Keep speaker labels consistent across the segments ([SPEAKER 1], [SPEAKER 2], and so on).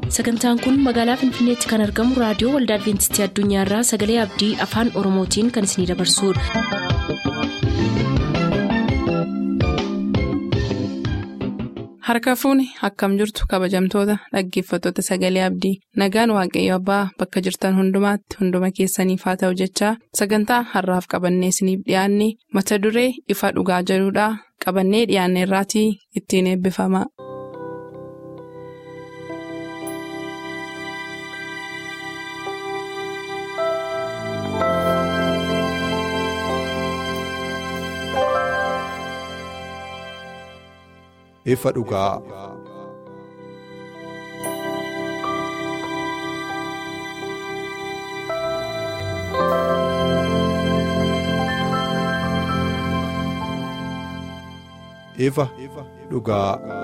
[SPEAKER 1] sagantaan kun magaalaa finfinneetti kan argamu raadiyoo waldaa adventistii addunyaarraa sagalee abdii afaan oromootiin kan isinidabarsudha.
[SPEAKER 2] harka fuuni akkam jirtu kabajamtoota dhaggeeffattoota sagalee abdii nagaan waaqayyo abbaa bakka jirtan hundumaatti hunduma keessaniif haa ta'u jechaa sagantaa harraaf qabannee isiniif dhiyaanne mata duree ifa dhugaa jedhudhaa qabannee dhiyaanne irraatii ittiin eebbifama.
[SPEAKER 3] ifa dhugaa. ifa dhugaa.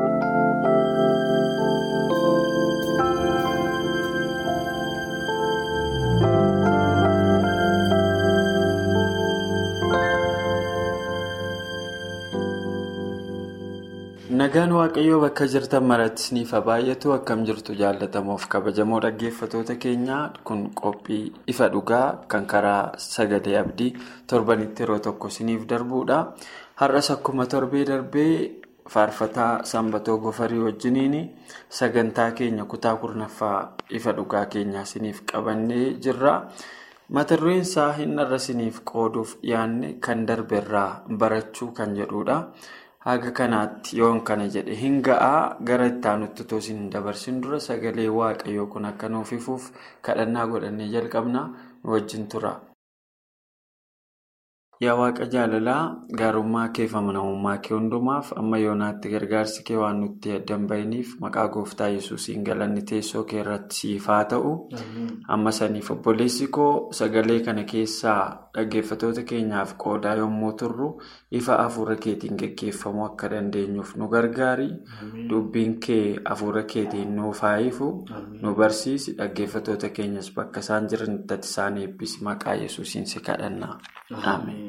[SPEAKER 4] Nagaan Waaqayyoo bakka jirtan maratti isiniif baay'atu akkam jirtu jaallatamuuf kabajamoo dhaggeeffatoota keenyaa kun qophii ifa dhugaa kan karaa sagalee abdii torbanitti yeroo tokko isiniif darbuudha. Har'as akkuma torbee darbee faarfataa sanbatoo gofarii wajjiniin sagantaa keenya kutaa kurnaffaa ifa dhugaa keenyaa isiniif qabannee jirra. Mata dureen isaa hin irra isiniif qooduuf dhiyaanne kan darbeerraa barachuu kan jedhudha. Haga kanaatti yoon kana jedhe hin ga'aa gara itti aanutti otoo isin dabarsin dura sagalee waaqayyoo kun akka nuuf ifuuf kadhannaa godhannee jalqabna nu wajjin tura. Yaa waaqa jaalalaa gaarummaa kee fi amanamummaa kee hundumaaf amma yoonaatti gargaarsi kee waan nutti addan bahiniif maqaa gooftaa yesuusiin galanni teessoo kee irratti siif haa ta'u. Amma saniif obboleessi koo sagalee kana keessaa dhaggeeffatoota keenyaaf qoodaa yommuu turru ifa hafuura keetiin gaggeeffamuu akka dandeenyuuf nu gargaari. Dubbiin kee hafuura keetiin nuuf haa ifu nu barsiisi dhaggeeffatoota keenyas bakka isaan jiranitti ati isaan eebbisi maqaa yesuusiin si kadhanna. Ameen.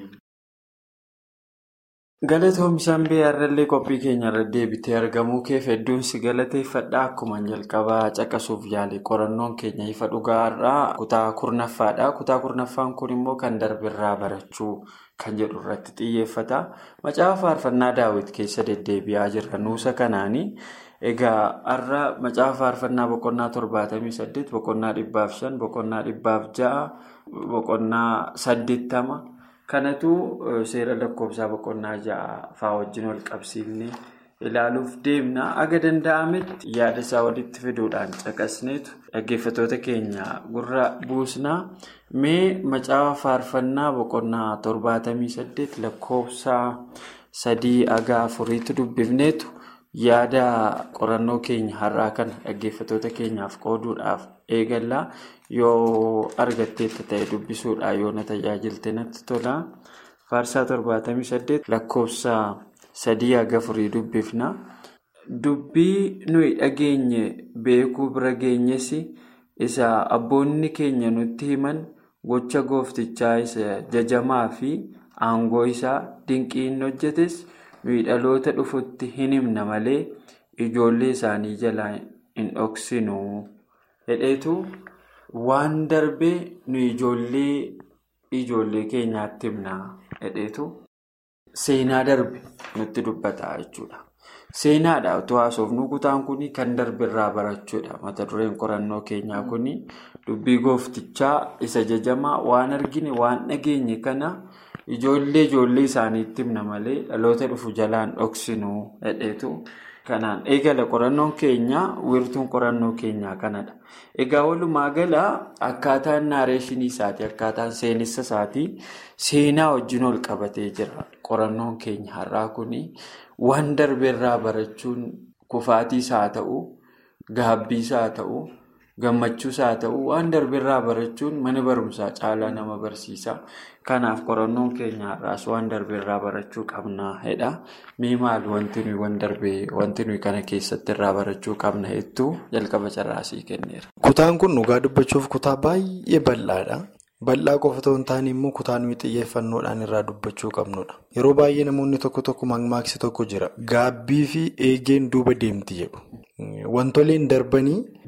[SPEAKER 4] Galatoom isaan beeyyaarrallee qophii keenya irra deebitee argamuu keef hedduun si galateeffadha. Akkuma jalqabaa caqasuuf yaale qorannoon keenya ifa dhugaa irraa kutaa kurnaffaadha. Kutaa kurnaffaan kun immoo kan darbirraa barachuu kan jedhu irratti xiyyeeffata. Macaafa faarfannaa daawwit keessa deddeebi'aa jirra nuusa kanaani. Egaa har'a macaafa faarfannaa boqonnaa torbaatamii saddeet, boqonnaa dhibbaaf shan, boqonnaa dhibbaaf ja'a, boqonnaa saddeettama. Kanatu seera lakkoofsaa boqonnaa ja'a fa'aa wajjin wal qabsiifnee ilaaluuf deemna. Aga danda'ametti yaada isaa walitti fiduudhaan caqasneetu dhaggeeffatoota keenya gurra buusna. Mee macaafa faarfannaa boqonnaa torbaatamii saddeet lakkoofsaa sadii aga afuriitti dubbifneetu yaada qorannoo keenya har'aa kana dhaggeeffatoota keenyaaf qooduudhaaf eegallaa. Yoo argatteetta ta'e dubbisuudhaan yoo na tajaajilte natti tola. Faarsaa torbaatamii saddeet lakkoofsa sadii haga afurii dubbifna. Dubbii nuyi dhageenye beekuu bira geenyes isa abboonni keenya nutti himan gocha gooftichaa isa jajamaa fi aangoo isaa dinqii inni hojjetes nuyi dhaloota dhufutti hin himna malee ijoollee isaanii jalaa hin dhoksinu hedheetu. Waan darbee nu ijoollee ijoollee keenyaatti himna hedheetu seenaa darbe nutti dubbata jechuudha. Seenaadha otoo haasofnu kutaan kun kan darbirraa barachuudha. Mata dureen qorannoo keenyaa kun dubbii gooftichaa isa jajamaa waan argine waan dhageenye kana ijoollee ijoollee isaaniitti himna malee dhaloota dhufu jalaan dhoksinu hedheetu. Kanaan eegala qorannoon keenya wiirtuun qorannoo keenyaa kanadha. Egaa walumaa gala akkaataan naareeshinii isaatii akkaataan seenessa isaatii seenaa wajjin ol qabatee jira. Qorannoon keenya har'aa kun waan darbeerraa barachuun kufaatiis haa ta'u, gaabbiis haa ta'u, gammachuus haa ta'u waan darbeerraa barachuun mana barumsaa caalaa nama barsiisa. Kanaaf qorannoon keenya har'aas waan darbeerraa barachuu qabna jedha. Mee maal wanti nuyi waan darbee wanti nuyi kana keessatti irraa barachuu qabna jettu jalqaba carraasii kenneera.
[SPEAKER 5] Kutaan kun dhugaa dubbachuuf kutaa baay'ee bal'aadha. Bal'aa qofa otoo hin taane immoo kutaa nuyi xiyyeeffannoodhaan irraa dubbachuu qabnudha. Yeroo baay'ee namoonni tokko tokko mammaaksa tokko jira. Gaabbii fi eegeen duuba deemti jedhu. Wantoleen darbanii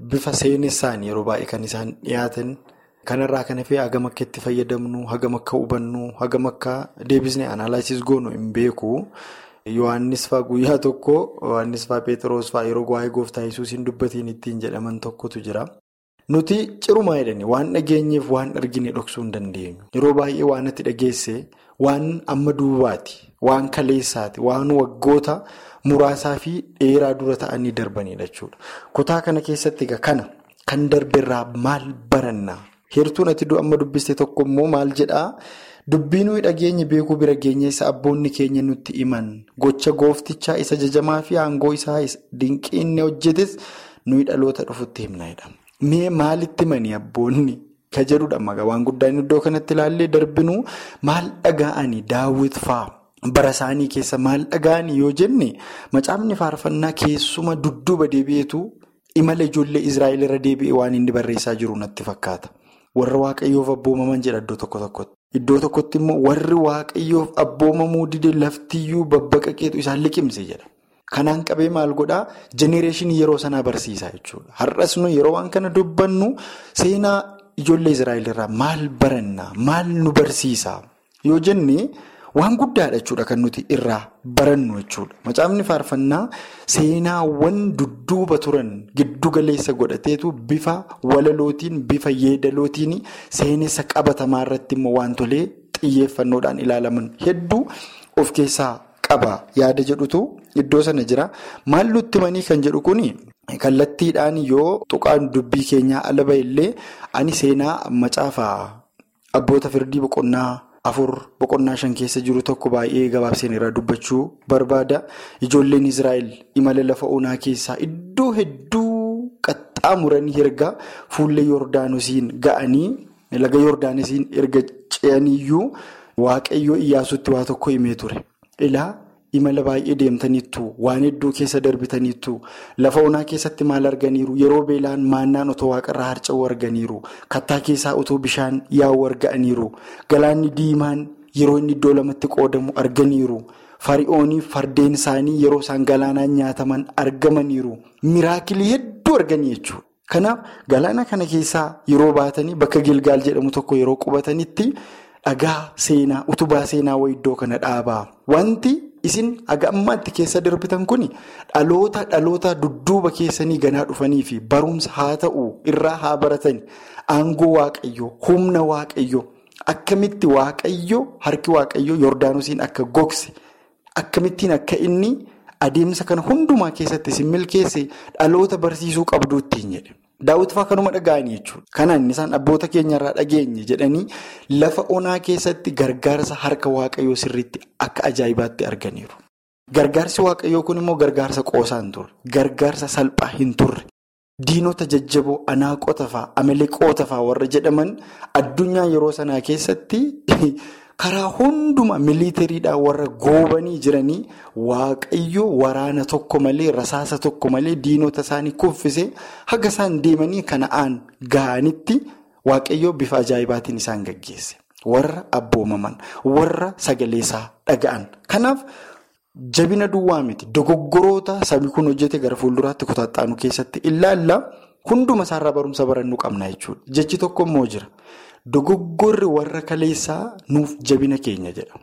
[SPEAKER 5] bifa seenessaan yeroo baay'ee kan isaan dhiyaatan kanarraa kan hafee hagam akka itti fayyadamnu hagam akka hubannu hagam akka deebisnee analaayisis goonu hin beeku. Yohaannis fa'aa guyyaa tokko Yohaannis fa'aa Pheexroos fa'aa yeroo waa'ee gooftaa yesuus hin dubbatiin ittiin jedhaman tokkotu jira. Nuti cirumaa jedhanii waan dhageenyeef waan argine dhoksuu hin dandeenyu. Yeroo baay'ee waan itti dhageesse waan amma duubaati, waan kaleessaati, waan waggoota muraasaa fi dheeraa dura ta'anii darbanidha jechuudha. Kutaa kana keessatti kana kan darberraa maal baranna? Heertuun ati amma dubbiste tokko immoo maal jedhaa? Dubbii nuyi dhageenye beekuu bira geenye isa abboonni keenya nutti himan gocha gooftichaa isa jajamaa fi aangoo isaa dinqii inni hojjetes nuyi dhaloota dhufutti himnaa Mee maalitti himanii abboonni ka jedhudha magaa waan guddaan iddoo kanatti ilaallee darbinuu maal dhaga'anii daawwit fa'aa bara isaanii keessa maal dhaga'anii yoo jenne macaafni faarfannaa keessuma dudduuba deebi'eetu imala ijoollee Israa'el irra deebi'ee waan inni barreessaa jiru natti fakkaata. Warra waaqayyoof abboomaman jedha iddoo tokko tokkotti. Iddoo tokkotti immoo warri waaqayyoof abboomamuu dide laftiyyuu babbaqaqeetu isaan liqimse jedha. Kanaan qabee maal godhaa jenereeshinii yeroo sanaa barsiisaa jechuudha. Har'as nu yeroo waan kana dubbannu seenaa ijoollee Israa'el irraa maal barannaa? Maal nu barsiisaa? Yoo jenne waan guddaadha jechuudha kan nuti irraa barannu jechuudha. Macaafni faarfannaa seenaawwan dudduuba turan giddu galeessa godhateetu bifa walalootiin bifa yeedalootiin seenessa qabatamaa irratti immoo wantolee xiyyeeffannoodhaan ilaalaman hedduu of keessaa qaba yaada jedhutu iddoo sana jira. Maal nutti himanii kan jedhu kuni kallattiidhaan yoo tuqaan dubbii keenyaa ala illee ani seenaa macaafa abboota firdii boqonnaa. afur boqonnaa shan keessa jiru tokko baay'ee gabaabseen irraa dubbachuu barbaada. Ijoolleen Israa'el imala lafa onaa keessaa iddoo hedduu qaxxaamuranii erga fuullee Yordaanosiin ga'anii laga Yordaanosiin erga ce'aniyyuu waaqayyoo iyyaasuutti waa tokko himee ture. Ilaa imala baay'ee deemtaniittu waan hedduu keessa darbitaniittu lafa onaa keessatti maal arganiiru yeroo beelaan maannaan otoo waaqarraa harca'uu arganiiru kattaa keessaa otoo bishaan yaa'u arganiiru galaanni diimaan yeroo inni iddoo lamatti qoodamu arganiiru fari'oonii fardeen isaanii yeroo isaan galaanaan nyaataman argamaniiru miraakilii hedduu arganii jechuudha. Kanaaf galaana kana keessaa yeroo baatanii bakka Gilgaal jedhamu tokko yeroo qubatanitti dhagaa seenaa utubaa seenaa wayii iddoo kana dhaabaa wanti. Isin haga ammaatti keessa darbitan kun dhaloota dhaloota dudduuba keessanii ganaa dhufanii fi barumsa haa ta'u irraa haa baratan aangoo waaqayyoo humna waaqayyoo akkamitti waaqayyoo harki waaqayyoo yordaanosiin akka gogse akkamittiin akka inni adeemsa kana hundumaa keessatti isin milkeesse dhaloota barsiisuu qabduu ittiin jedhe. Daawwiti fa'aa kanuma dhaga'anii jechuudha. Kanaan isaan abboota keenyarraa dhageenye jedhanii lafa onaa keessatti gargaarsa harka waaqayyoo sirriitti akka ajaa'ibaatti arganiiru. Gargaarsi waaqayyoo kun immoo gargaarsa qoosaa hin turre. Gargaarsa salphaa hin turre. Diinota jajjaboo anaaqota fa'aa, amaleeqoota fa'aa warra jedhaman addunyaa yeroo sanaa keessatti karaa hundumaa miliitariidhaan warra goobanii jiranii waaqayyoo waraana tokko malee rasaasa tokko malee diinota isaanii kuffisee haga isaan deemanii kana'aan ga'anitti waaqayyoo bifa ajaa'ibaatiin isaan gaggeesse. Warra abboomaman, warra sagaleesaa dhaga'an. Kanaaf jabina duwwaa miti dogoggoroota sabi kun hojjete gara fuulduraatti kutaxaanu keessatti ilaalla hunduma isaarraa barumsa barannuu qabna jechuudha. Jechi tokko immoo jira. Dogoggorri warra kaleessaa nuuf jabina keenya jedha.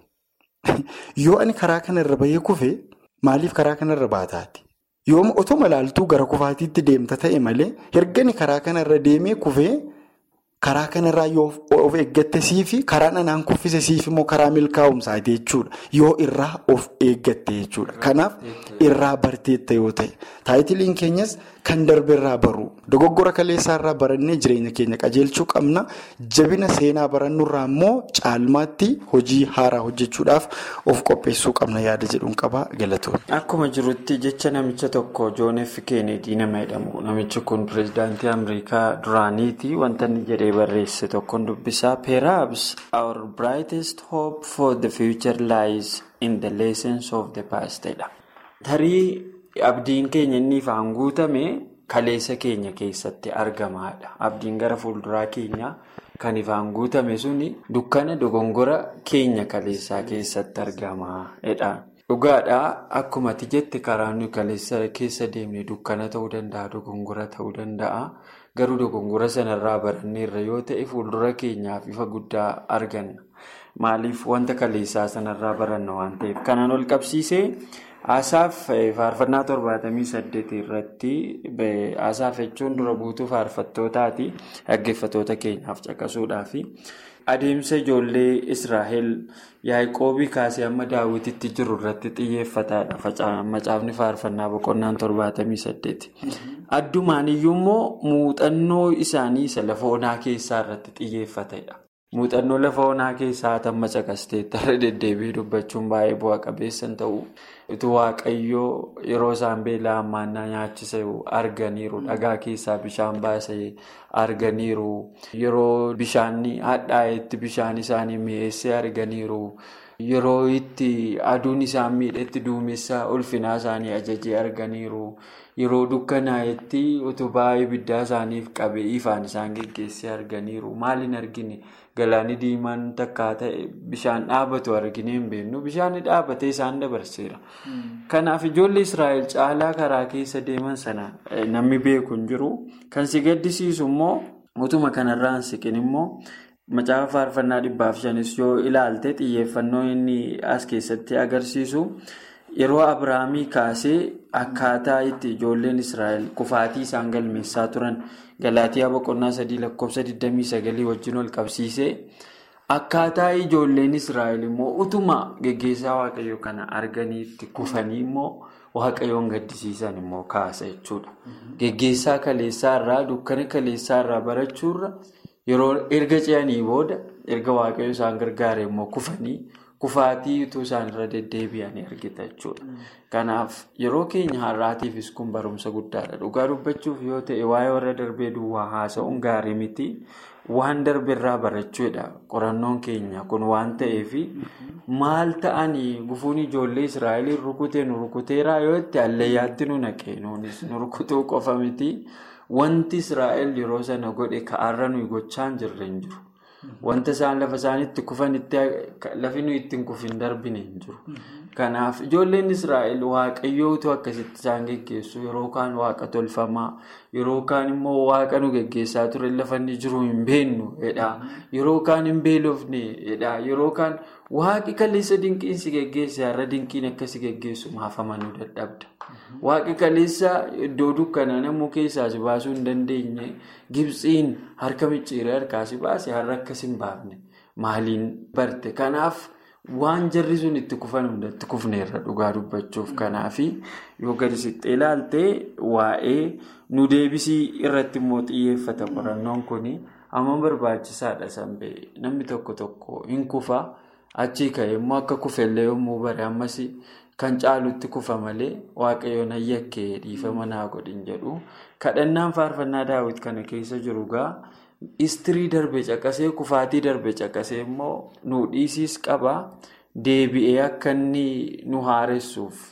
[SPEAKER 5] Yoo ani karaa kanarra bahee kufe maaliif karaa kanarra baataati? Yoo otoo malaaltuu gara kufaatiitti deemta ta'e malee ergani karaa kanarra deemee kufee karaa kanarraa yoo of eeggatte siifi karaan anaan kuffise siifi immoo karaa milkaa'umsaati jechuudha. Yoo irraa of eeggatte jechuudha. Kanaaf irraa barteetta yoo ta'e taayitiliin keenyas kan darbeerraa baru dogoggora kaleessaarraa barannee jireenya keenya qajeelchuu qabna. Jabina seenaa barannurraa immoo caalmaatti hojii haaraa hojjechuudhaaf of qopheessuu qabna yaada jedhuun qaba galatoon.
[SPEAKER 4] Akkuma jirutti jecha namicha tokko Joon F. Kennedy nama jedhamu. Namichi kun pireezidaantii Ameerikaa duraaniiti. Wanta inni jedhee barreesse tokkoon dubbisaa. Perhaps our brightest hope for the future lies in the lessons of the past. Tarii abdiin keenya inni ifaan guutame kaleessa keenya keessatti argamaadha. Abdiin gara fuulduraa keenyaa kan ifaan guutame suni dukkana dogongora keenya kaleessaa keessatti argamaadha. Dhugaadhaa akkuma ati jette karaa nuyi kaleessa keessa deemne dukkana ta'uu danda'a dogongora ta'uu danda'a garuu dogongora sanarraa baranneerra yoo ta'e fuuldura keenyaaf ifa guddaa arganna maaliif wanta kaleessaa sanarraa baranna waan ta'eef kanaan ol qabsiisee Asaaf faarfannaa torbaatamii saddeet irratti asaaf jechuun dura buutuu faarfattootaati dhaggeeffattoota keenyaaf caqasuudhaafi adeemsa ijoollee Israa'el Yaaqoobii kaasee amma daawwititti jiru irratti xiyyeeffataadha macaafni faarfannaa boqonnaan torbaatamii saddeeti. Addumaan iyyuu immoo muuxannoo isaanii isa lafa onaa keessaa irratti xiyyeeffatedha. Muuxannoo lafa onaa keessaa tamma caqasteetti irra deddeebi'ee dubbachuun baay'ee bu'a qabeessan ta'u utuu waaqayyoo yeroo isaan beelaa hammaannaa nyaachisa arganiiru dhagaa keessaa bishaan baasee arganiiru yeroo bishaan hadhaa'etti bishaan isaanii mi'eessee arganiiru yeroo itti aduun isaan miidhetti duumessa ulfinaa isaanii ajajee arganiiru. Yeroo dukkanaa'etti utubaa ibiddaa isaaniif qabee ifaan isaan geggeessee arganiiru. Maaliin argine galaanni diimaan takkaa ta'e bishaan dhaabatu argine hin beeknu. Bishaan dhaabatee isaan dabarseera. Kanaaf ijoollee Israa'el caalaa karaa keessa deeman sana namni beeku hin jiru. Kan si gaddisiisu immoo utuma kanarraan siqin immoo macaafa faarfannaa dhibbaaf shanis yoo ilaalte xiyyeeffannoo inni as keessatti agarsiisu. Yeroo Abiraamii kaasee akkaataa itti ijoolleen Israa'el kufaatii isaan galmeessaa turan Galaatiyaa boqonnaa sadii lakkoofsa 29 wajjin ol qabsiisee akkaataa ijoolleen Israa'el immoo utuma geggeessaa waaqayyoo kana arganiitti kufanii immoo waaqayyoon gaddisiisan immoo kaasa jechuudha. Geggeessaa kaleessaa irraa dukkana kaleessaa irraa barachuurra yeroo erga ce'anii booda erga waaqayyo isaan gargaare immoo kufanii. Kufaatii utuu isaanirra deddeebi'anii argita jechuudha. Kanaaf yeroo keenya har'aatiifis kun barumsa guddaadha. Dhugaa dubbachuuf yoo ta'e waa'ee warra darbee duwwaa haasa'uun gaarii miti. Waan darbeerraa barachuudha. Qorannoon keenya kun waan ta'eef maal ta'anii gufuun ijoollee Israa'eliin rukutee nu rukuteeraa yoo itti hallayyaatti nu naqee nuunis nu rukutuu qofa miti. Wanti Israa'el yeroo sana godhe ka'aarra nuyi gochaa hin jirre hin jiru. Wanta isaan lafa isaaniitti kufan lafi nuyi ittiin kufin darbine hin jiru. Kanaaf ijoolleen Israa'el waaqayyootu akkasitti isaan geggeessu yeroo kaan waaqa tolfamaa yeroo kaan immoo waaqa nu geggeessaa ture lafa inni jiru hin beennu yeroo kaan hin beelofne yeroo kaan waaqi kaleessa dinqiin si geggeesse har'a dinqiin akka si geggeessu maaf amanuu dadhabda. Waaqi kaleessa iddoo dukkanaa namuu keessaa si baasuu hin dandeenye Gibxiin harka micciiree harkaa si baase har'a akkas hin baafne maaliin barte kanaaf. Waan jarri sun itti kufan hundatti kufneerra dhugaa dubbachuuf kanaafi yoo gadi siqxee ilaaltee waa'ee nu deebisii irratti immoo xiyyeeffata qorannoon kuni amma barbaachisaadha sanbee namni tokko tokko hin kufa achii ka'e immoo akka kufellee yommuu bare ammas kan caalutti kufa malee waaqayyoon ayyakkee dhiifama naa godhin jedhu kadhannaan faarfannaa daawwit kana keessa jiru gaa. Istirii darbe caqasee kufaatii darbe caqasee immoo nu dhiisiis qaba deebi'ee akka inni nu haaressuuf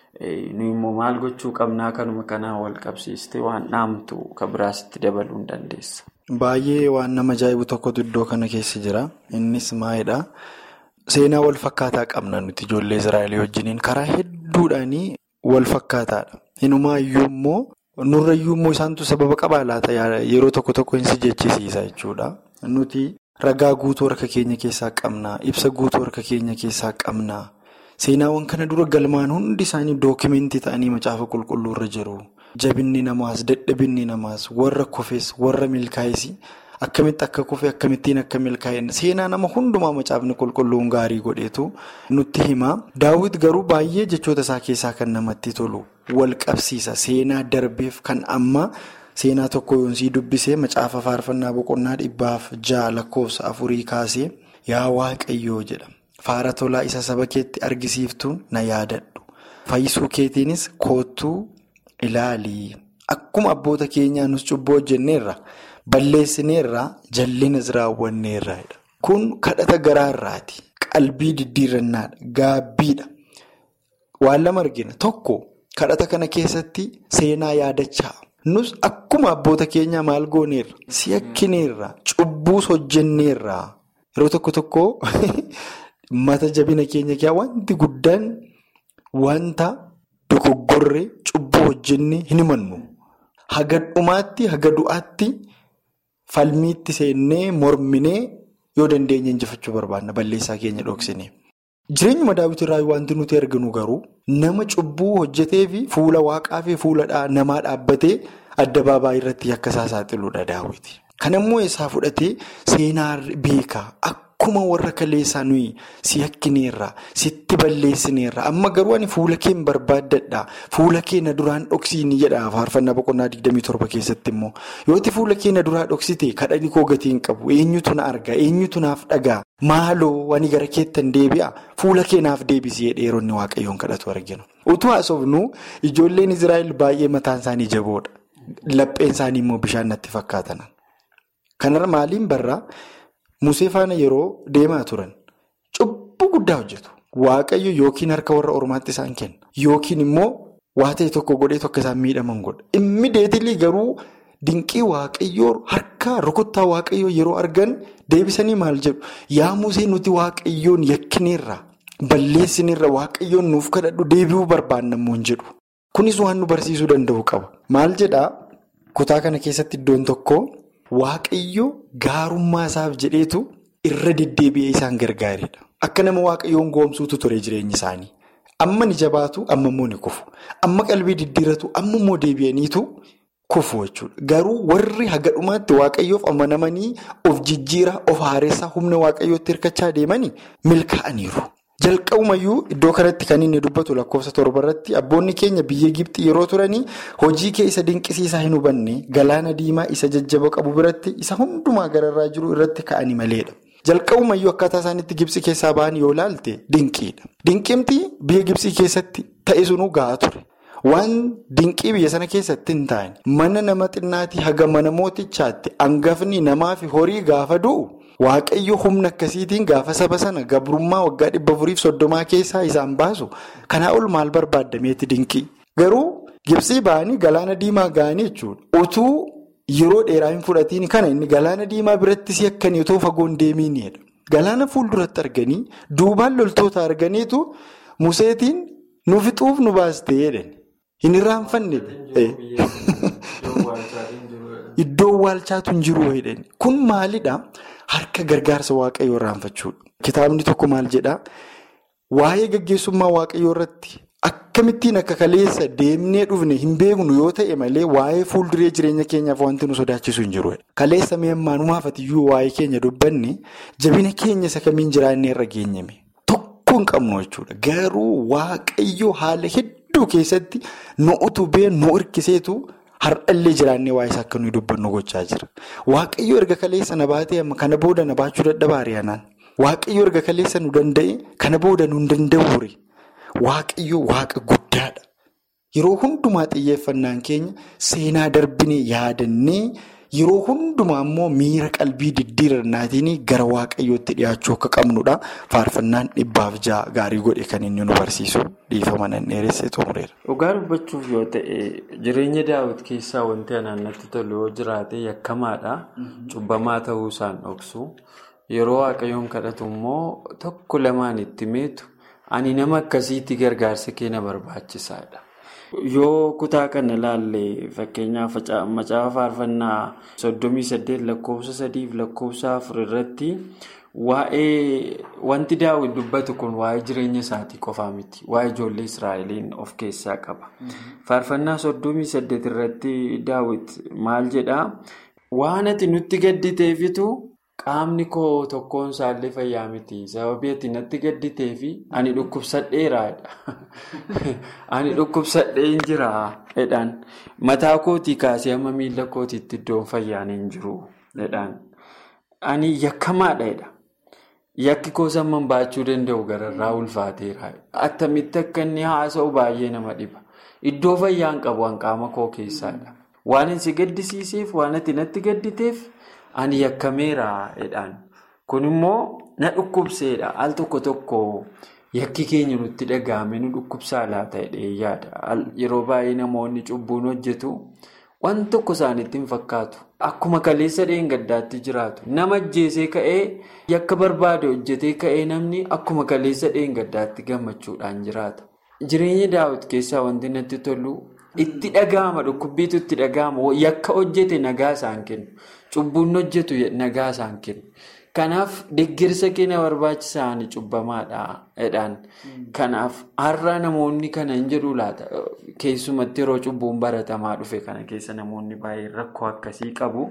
[SPEAKER 4] nu immoo maal gochuu qabnaa kanuma kanaan wal qabsiiste waan dhaamtu kan biraasitti dabaluu hin dandeessa.
[SPEAKER 5] Baay'ee waan nama ajaa'ibu tokkotu iddoo kana keessa jira. Innis maalidhaa? Seenaa wal fakkaataa qabna nuti ijoollee Israa'el wajjiniin karaa hedduudhaanii wal fakkaataadha. Inumaayyuu immoo. Nurrayyuu immoo isaantu sababa qabaa laata yeroo tokko tokko hin si jechisiisa jechuudha. Nuti ragaa guutuu harka keenya keessaa qabna. Ibsa guutuu harka keenya keessaa qabna. Seenaawwan kana dura galmaan hundi isaanii dookimentii ta'anii macaafa qulqulluurra jiru. Jabinni namaas, dadhabinni namaas, warra kufes, warra milkaa'es akkamitti akka kufe akkamittiin akka milkaa'e seenaa nama hundumaa macaafni qulqulluun gaarii godheetu nutti hima. Daawwit garuu baay'ee jechoota isaa keessaa kan namatti tolu. Wal qabsiisa seenaa darbeef kan amma seenaa tokko yoonsii dubbisee macaafa faarfannaa boqonnaa dhibbaaf ja'a lakkoofsa afurii kaasee yaa waaqayyoo jedha faara tolaa isa saba keetti argisiiftuun na yaadadhu fayyisuu keetiinis koottuu ilaalii akkuma abboota keenyaa nus cubbuu hojjenneerra balleessineerra jallinas raawwanneerra kun kadhata garaarraati qalbii diddiirannaadha gaabbiidha waan lama argina tokko. Kadhata kana keessatti seenaa yaadachaa nus akkuma abboota keenyaa maal gooneerra si'akkineerra cubbuus hojjenneerra yeroo tokko tokko mata jabina keenya keessaa wanti guddaan wanta dogoggorree cubbuu hojjennee hin himannu. Haga dhumaatti haga du'aatti falmiitti seennee morminee yoo dandeenya injifachuu barbaanna balleessaa keenya dhoksine. Jireenyuma daawwitirraa wanti nuti arginu garuu nama cubbuu hojjetee fi fuula waaqaa fi fuula namaa dhaabbatee addabaabaa irratti akka isaa saaxiluudha daawwiti. Kanammoo isaa fudhatee seenaa beekaa akkuma warra kaleessaa nuyi si yakkineerra sitti balleessineerra amma garuu ani fuula kee barbaaddadha fuula kee na duraan dhoksiini jedha faarfannaa boqonnaa 27 keessatti immoo yooti fuula kee na duraa dhoksite kadhanii koo gatii hin qabu eenyutu na arga eenyutu naaf dhagaa maaloo wani gara keettan deebi'a fuula kee naaf deebisee dheeronni waaqayyoon kadhatu arginu utuu haasofnu ijoolleen israa'el baay'ee mataan isaanii jaboodha lapheen isaanii immoo bishaan natti fakkaatan. Kanarra maaliin barraa Musee faana yeroo deemaa turan cubbuu guddaa hojjetu. Waaqayyo yookiin harka warra ormaatti isaan kenna. Yookiin immoo waa ta'e tokko godhee tokko isaan miidhaman godha. Immideetilii garuu dinqii waaqayyoo harka rukuttaa waaqayyoo yeroo argan deebisanii maal jedhu yaa Musee nuti waaqayyoon yakkineerra balleessineerra waaqayyoon nuuf kadhadhu deebi'uu barbaannamuu hin jedhu. Kunis waan nu barsiisuu danda'u qaba. Maal jedhaa kutaa kana keessatti iddoon tokko. Waaqayyo gaarummaa isaaf jedheetu irra deddeebi'ee isaan gargaaredha. Akka nama waaqayyoon goomsuutu ture jireenyi isaanii. Amma ni jabaatu, amma immoo ni kufu. Amma qalbii diddiiratu, amma immoo deebi'aniitu kufu jechuudha. Garuu warri haga dhumaatti waaqayyoof amanamanii of jijjiiraa, of haaressaa humna waaqayyootti hirkachaa deemanii milkaa'aniiru. Jalqabumayyuu iddoo kanatti kan inni dubbatu lakkoofsa torba irratti abboonni keenya biyya Gibxii yeroo turanii hojii kee isa dinqisiisaa hin hubanne galaana diimaa isa jajjaba qabu biratti isa hundumaa gararraa jiru irratti ka'anii maleedha. Jalqabumayyuu akkaataa isaanitti Gibxii keessaa ba'an yoo ilaalte dinqiidha. Dinqimti biyya Gibxii keessatti ta'e sunuu gahaa ture. Waan dinqii biyya sana keessatti hin taane mana nama xinnaatii haga mana mootichaatti hangafni namaa fi horii gaafa du'u. Waaqayyo humna akkasiitiin gaafa saba sana gabrummaa waggaa dhibba afuriif soddomaa keessaa isaan baasu kanaa ol maal barbaadameeti dinqii. Garuu Gibxii ba'anii galaana diimaa ga'anii jechuudha. Utuu yeroo dheeraa hin fudhatiin kana inni galaana diimaa biratti si akkanii otoo fagoon deemiinidha. Galaana fuulduratti arganii duubaan loltoota arganiitu museetiin nu fixuuf nu baastee jedhan. Hin irraanfanne. Iddoo waalchaatu hin jiru jedhani. Kun maalidhaa? Harka gargaarsa waaqayyoo irraanfachuudha. Kitaabni tokko maal jedhaa? Waa'ee gaggeessummaa waaqayyoo irratti akkamittiin akka kaleessa deemnee dhufne hin beeknu yoo ta'e malee waa'ee fuulduree jireenya keenyaaf wanti nu sodaachisu hin jiru. Kaleessa meemmaanumaaf atiyyuu waa'ee keenya dubbanne jabina keenya isa kamiin jiraannee irra geenyame tokko hin qabnu jechuudha. Garuu waaqayyoo haala hedduu keessatti nu utubee nu hirkiseetu. Har'allee jiraannee waa'ee isaa akka nuyi dubbannu gochaa jira. Waaqayyo erga kaleessa na baatee kana booda na baachuu dadhabaa ari'anaan. Waaqayyo erga kaleessa nu danda'e kana booda nu hin danda'uure. Waaqayyo waaqa guddaadha. Yeroo hundumaa xiyyeeffannaan keenya seenaa darbinee yaadannee yeroo hundumaa immoo miira qalbii diddiirannaatiin gara waaqayyootti dhiyaachuu akka qabnudha. Faarfannaan dhibbaaf ja'a gaarii godhe kan inni nu barsiisu dhiifama nan dheeressee xumureera.
[SPEAKER 4] Dhugaa dubbachuuf yoo ta'e jireenya daawwiti keessaa wanti anaan natti tolu yoo jiraate yakkamaadha. Cubbamaa ta'uu isaan dhoksu. Yeroo waaqayyoon kadhatu immoo tokko lamaan itti meetu ani nama akkasiitti gargaarsa keenya barbaachisaadha. Yoo kutaa kana ilaalle fakkeenyaaf macaafa faarfannaa soddomii saddeet lakkoofsa sadiif lakkoofsa afur irratti waa'ee wanti daawwiti dubbatu kun waa'ee jireenya isaatii qofaa miti. Waa'ee ijoollee Israa'eliin of keessaa qaba. Faarfannaa soddomii saddeet irratti daawwiti maal jedhaa? Waan ati nutti gadditeefitu qaamni koo tokkoon isaallee fayyaa miti. Sababii ati natti gadditeefi ani dhukkubsadheeraadha. Ani dhukkubsadhee jira jedhaan. Mataa kootii kaasee amma miila kootiitti iddoon fayyaan hin jiru jedhaan. Ani yakkamaadha jedha. Yakki koo samman baachuu danda'u gararraa ulfaateera. Attamitti akka inni haasa'u baay'ee nama dhiba. Iddoo fayyaan qabu qaama koo keessaadha. Waan inni si gaddisiiseef waan ati natti gadditeef ani yakkameera jedhaan. Kun immoo na dhukkubseedha. Al tokko tokko yakki keenya nutti dhaga'ame nu dhukkubsaa laata jedhee yaada. Yeroo baay'ee namoonni cubbuun hojjetu waan tokko isaanitti hin fakkaatu. Akkuma kaleessa dheengaddaatti jiraatu. Nama ajjeesee ka'ee yakka barbaade hojjetee ka'ee namni akkuma kaleessa dheengaddaatti gammachuudhaan jiraata. jireenya daawwiti keessaa wanti natti tolu itti dhaga'ama dhukkubbiitu itti dhaga'ama yakka hojjete nagaa isaan kennu cubbuun hojjetu nagaa isaan kennu. Kanaaf deeggarsa keenya barbaachisan cubbamaadha jedhaan. Kanaaf har'a namoonni kana hin jedhu laata keessumatti yeroo cubbuun baratamaa dhufe kana keessa namoonni baay'een rakkoo akkasii qabu.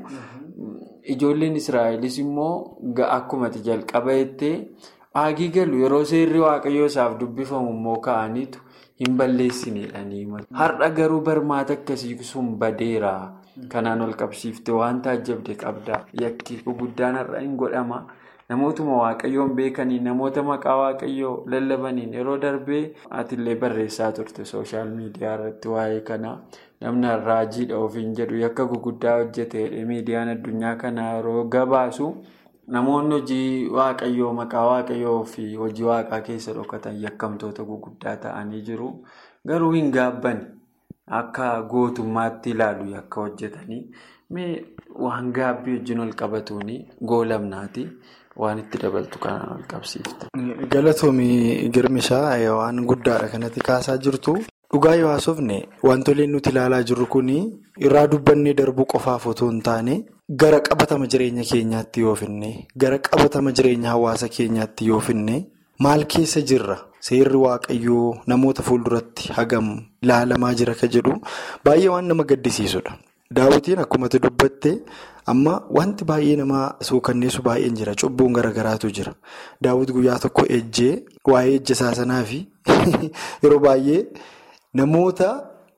[SPEAKER 4] Ijoolleen Israa'elis immoo akkuma jalqaba jettee haagii galu yeroo seerri waaqayyoo isaaf dubbifamu immoo ka'aniitu hin balleessineedhanii. Har'a garuu barmaata akkasii sun badeera. Kanaan ol qabsiifte waan taajjabde qabda. Yakki guguddaan har'a hin godhama. Namootuma waaqayyoon beekanii namoota maqaa waaqayyoo lallabaniin yeroo darbee atillee barreessaa turte sooshaal miidiyaa irratti waa'ee kanaa namni raajiidha ofiin jedhu yakka guguddaa hojjete miidiyaan addunyaa kanaa yeroo gabaasu namoonni hojii waaqayyoo maqaa waaqayyoo fi hojii waaqaa keessa dhokatan yakkamtoota guguddaa ta'anii jiru. Garuu hin gaabban. Akka gootummaatti ilaalu yakka hojjetanii mee waan gaabbii wajjin ol qabatuuni goolamnaati waan itti dabaltu kanaan ol qabsiifte.
[SPEAKER 5] Galatoomii girmishaa waan guddaadha kanatti kaasaa jirtu dhugaa yoo haasofne wantoonni nuti ilaalaa jirru kun irraa dubbannee darbuu qofaaf otoo hin taane gara qabatama jireenya keenyaatti yoo finne gara qabatama jireenya hawaasa keenyaatti yoo finne maal keessa jirra? Seerri waaqayyoo namoota fuulduratti hagam ilaalamaa jira ka jedhu baay'ee waan nama gaddisiisudha. Daawwitiin akkuma dubbatte amma wanti baay'ee nama suukanneessu baay'een jira. Cubbuun garaagaraatu jira. Daawwit guyyaa tokko ejjee waa'ee ejja isaa sanaa fi yeroo baay'ee namoota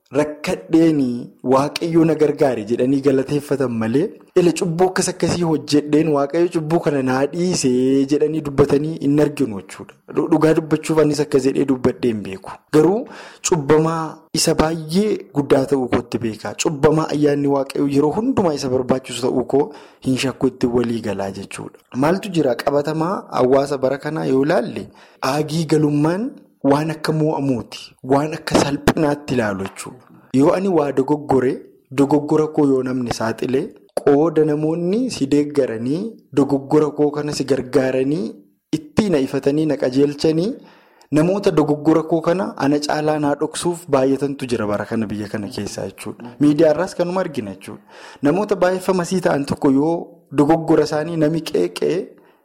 [SPEAKER 5] rakkadheenii waaqayyoo na gargaare jedhanii galateeffatan malee ila cubbuu akkas akkasii hojjedheen waaqayyo cubbuu kana naa dhiisee jedhanii dubbatanii hin arginu jechuudha. Dhugaa dubbachuuf anis akkas jedhee dubbadhee hin beeku. Garuu cubbamaa isa baay'ee guddaa ta'uu kootti beekaa. Cubbamaa ayyaanni waaqayyoo yeroo hundumaa isa barbaachisu ta'uu koo hin shakku itti walii galaa jechuudha. Maaltu jira qabatamaa hawaasa bara kanaa yoo ilaalle aagii galummaan. Waan akka mo'amuuti. Waan akka salphinaatti ilaalu jechuudha. Yoo ani waa dogoggore dogoggora koo yoo namni saaxilee qooda namoonni si deeggaranii dogoggora koo kana si gargaaranii ittiin ifatanii na qajeelchanii namoota dogoggora koo kana ana caalaa naa dhoksuuf baay'atantu jira bara kana biyya kana keessaa jechuudha. Miidiyaarraas kanuma argina jechuudha. Namoota baay'effamasii ta'an tokko yoo dogoggora isaanii nami qeeqee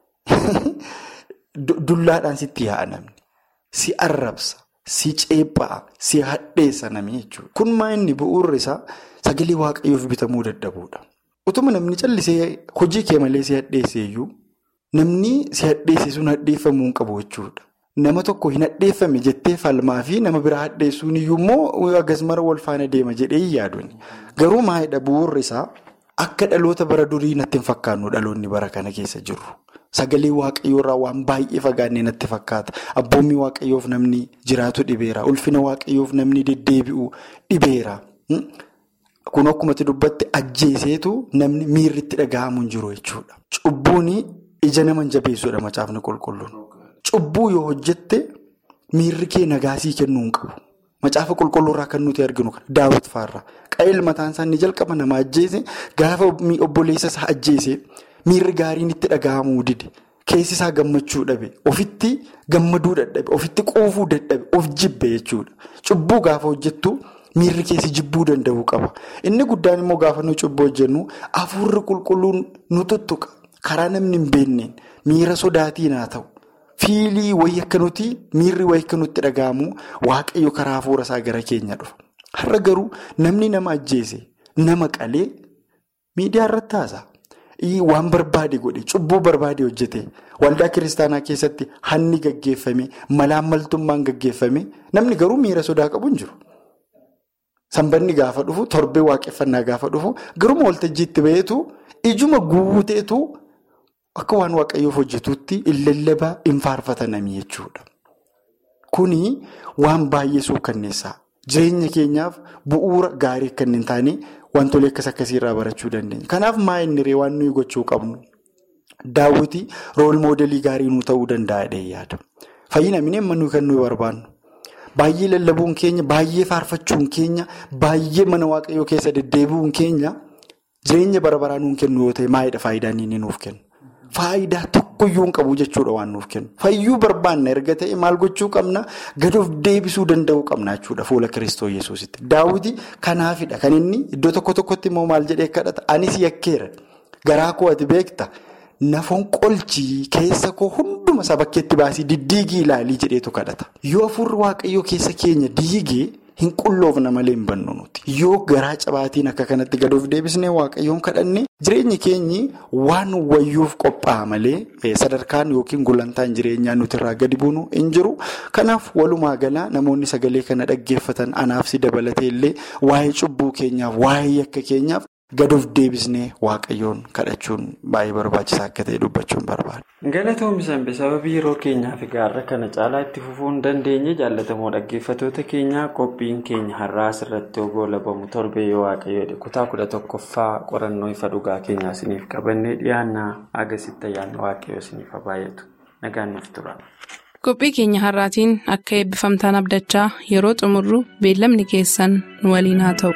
[SPEAKER 5] dullaadhaan sitti yaa'a namni. Si arrabsa, si ceephaa, si hadheessa namni jechuudha. Kun maa inni bu'uurri isaa sagalee waaqayyoof bitamuu dadhabuudha. Utuma namni callisee hojii kee malee si hadheesse iyyuu namni si hadheesse sun hadheeffamuu hin qabu jechuudha. Nama tokko hin hadheeffame jettee falmaa fi nama biraa hadheessuun iyyuu immoo akkasumara wal faana deema jedhee hin yaaduun. Garuu maalidha bu'uurri isaa akka dhaloota bara durii natti hin fakkaannu dhaloonni bara kana keessa jiru. Sagalee waaqayyoo irraa waan baay'ee fagaannee natti fakkaata. Abboommii waaqayyoof namni jiraatu dhibeera. Ulfina waaqayyoof namni deddeebi'u dhibeera. Kun akkumatti dubbatti ajjeeseetu namni miirri itti dhaga'amu hin jiru jechuudha. Cubbuun ija nama jabeessuudha macaafni qulqulluun. Cubbuu yoo hojjette miirri kee nagaasii kennuu hin qabu. Macaafa qulqulluurraa kan nuti arginu kana daawwit faarraa. Qaayil mataan isaa ni jalqaba nama ajjeese gaafa obboleessa isaa ajjeese. Miirri gaariin itti dhaga'amuu dide keessi isaa gammachuu dhabe ofitti gammaduu dadhabe ofitti quufuu dadhabe of jibbe jechuudha. Cubbuu gaafa hojjettu miirri keessi jibbuu danda'uu qaba. Inni guddaan immoo gaafa nu cubbuu hojjennu hafuurri qulqulluun nu tuttuqa karaa namni hin beekneen miira sodaatiin haa ta'u fiilii wayii akka nuti miirri wayii akka nutti dhaga'amu waaqayyo karaa hafuura isaa gara keenya dhufa. Har'a garuu namni nama ajjeese nama qalee miidiyaa irratti haasa'a. Waan barbaade godhe cubbuu barbaade hojjete waldaa kiristaanaa keessatti hanni gaggeeffame malaan maltummaan gaggeeffame namni garuu miira sodaa qabu hin jiru. Sanbanni gaafa dhufu torbee waaqeffannaa gaafa dhufu garuma waltajjiitti baheetu ijuma guuteetu akka waan waaqayyoof hojjetutti hin lallabaa hin faarfatanami jechuudha. Kuni waan baay'ee suukanneessaa jireenya keenyaaf bu'uura gaarii akka hin taane. Wantoonni akkas akkasii irraa barachuu dandeenya. Kanaaf maa inni ree waan nuyi gochuu qabnu daawwiti rool moodelii gaarii nu ta'uu danda'a jedhee yaada. Fayyina mineen nuyi kan nuyi barbaannu. Baay'ee lallabuun keenya, baay'ee faarfachuun keenya, baay'ee mana waaqayyoo keessa deddeebi'uun keenya jireenya bara baraa nuun kennu yoo ta'e maalidha faayidaan inni nuuf kennu? Faayidaa tokko tokkoyyuu hin qabu jechuudha waan nuuf kennu. Fayyuu barbaanna erga ta'e maal gochuu qabna gad of deebisuu danda'uu qabna jechuudha fuula Kiristoo Yesuusitti. Daawwiti kanaafidha kan inni iddoo tokko tokkotti immoo maal jedhee kadhata anis yakkeera garaa koo ati beekta. Nafoon qolchii keessa koo hunduma isaa bakkeetti baasii diddiigii ilaalii jedheetu kadhata. Yoo afurri waaqayyoo keessa keenya diigee hin qulloofna malee hin bannu nuti. Yoo garaa cabaatiin akka kanatti gad of deebisnee waaqayyoon kadhanne jireenyi keenyi waan wayyuuf qophaa'a malee sadarkaan yookiin gulantaan jireenyaa nuti irraa gadi buunu hin jiru. Kanaaf walumaa galaa namoonni sagalee kana dhaggeeffatan anaaf si dabalatee illee waa'ee cubbuu keenyaaf waa'ee yakka keenyaaf. Gad of deebisnee waaqayyoon kadhachuun baay'ee barbaachisaa akka ta'e dubbachuun barbaada.
[SPEAKER 4] Galatoomii Sanbee sababii yeroo keenyaa fi gaarra kana caalaa itti fufuu hin dandeenye jaallatamoo dhaggeeffatoota keenyaa qophiin keenya har'aa asirratti ogoo labamu torbee yoo waaqayyoodha kutaa kudha tokkoffaa qorannoo ifa dhugaa keenyaa isiniif qabannee dhiyaannaa agasitti ayyaanni waaqayyoo isiniif baay'atu nagaan nuuf tura.
[SPEAKER 2] Qophii keenya har'aatiin akka eebbifamtaan abdachaa yeroo xumurru beellamni keessan nu waliin haa ta'u.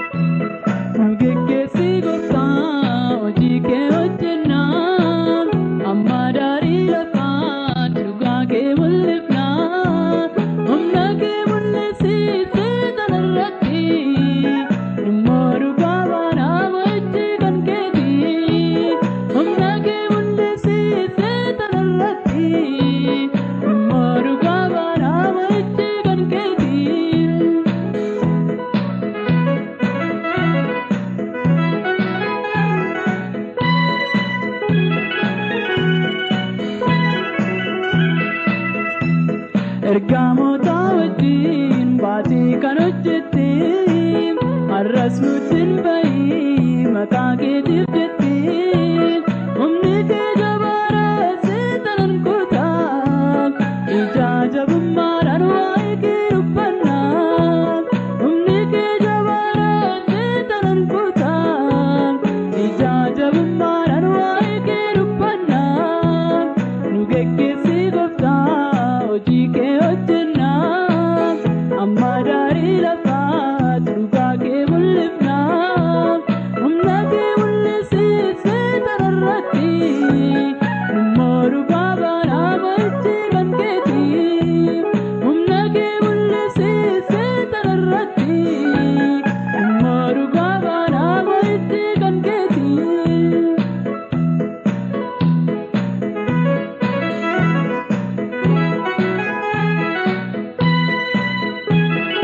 [SPEAKER 6] Ergamoota wajjin baatii kan hojjette har'as nutti hin bahi maqaa keetiif jette humni kee jabaara seetan kutaa ija jabummaadhaan waa'ee kee dubbannaa humni kee jabaara seetan kutaa ija jabummaadhaan waa'ee kee dubbannaa nu geggeessi gooftaa. Hojii kee hojjennaa amma daarii lafaa dhugaa kee mul'ifnaa humna kee mul'isiisee tararratti immoo dhugaa baanaa ba'ichi kan keeti humna kee mul'isiisee tararratti immoo dhugaa baanaa ba'ichi kan keeti.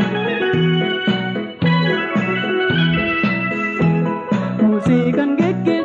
[SPEAKER 6] Musii kan geggeessu.